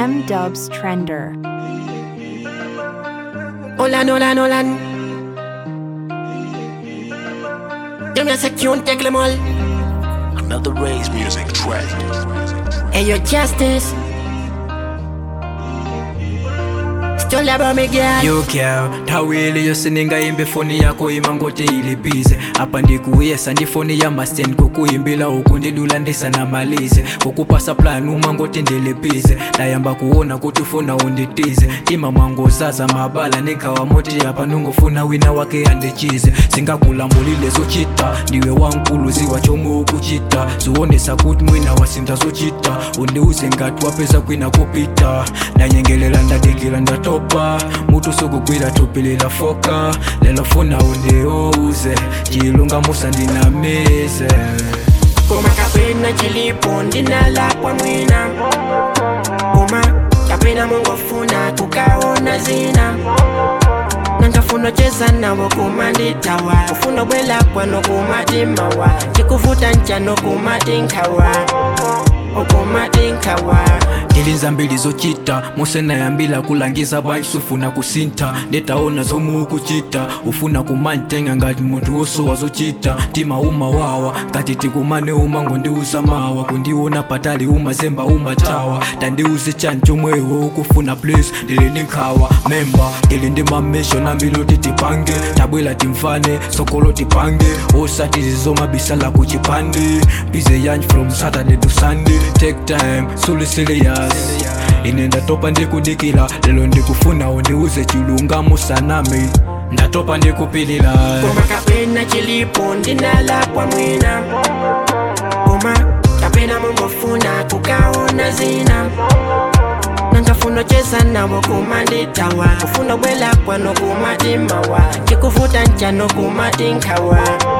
M Dubs Trender. Olan, Olan, Olan. Yo me hace que un tecle mol. Another Ray's music track. Hey, yo, Justice. Still love me, girl. yo girl thawile yosiningayimbi foni yakho imangoti ilibize apa ndikuyesa ndi foni ya masten kukuyimbila uku ndilulandisa namalize kukupasa plan umangoti ndilibize ndayamba kuona kuti ufuna unditize tima mwangozaza mabala nikhawa moti apa nungofuna wina wake andichize singakulambulile zochita ndiwe wankulu ziwa chomwe ukuchita ziwonesa kuti mwina wasinza zochita undiuze ngati wapeza kwina kupita ndanyengelela ndadikila ndatopa mutu sukugwira tupilila foka lelo funa undiuze chilungamusa ndinamize Kuma kapena chilipo ndinalakwa mwina Kuma kapena mungofuna kukaona zina nangafuna cheza nawo kumanditawa kufuna bwelakwa nokumatimawa chikuvuta ncha nokumatinkawa okumatinkawa ndilinza mbili zochita musenayambila kulangiza banji sufuna kusinta ndetaona zomwe ukuchita ufuna kumantenga ngati munthu wosowa zochita tima uma wawa ngati tikumane uma ngondiuza mawa kundiona patali umazemba umatawa tandiuze chani chomwewo ukufuna please ndili ndi nkhawa memba ndili ndi mameshon ambili oti tipange tabwela timfane sokolo tipange osati zizomabisala kuchipande bize yanji from saturday to sunday take time suli serious ine ndatopa ndikudikila lelo ndikufuna undiuze chilungamo sanami ndatopa ndikupilila Kuma kapena chilipo ndinalakwa mwina Kuma kapena mungofuna kukaona zina nangafuna cheza nawo kumanditawa kufuna bwelakwa nokumatimawa chikuvuta ncha nokumatinkawa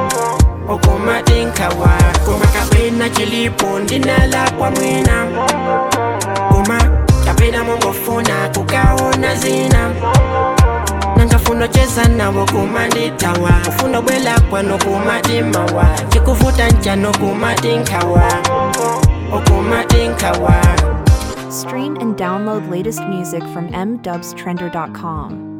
okumatinkawa kuma kapena chilipo ndinalakwa mwina kuma kapena mungofuna kukaona zina nangafuna cheza nawo kumanditawa kufuna bwelakwa nokumatimawa chikuvuta ncha nokumatinkawa okumatinkawa Stream and download latest music from mdubstrender.com.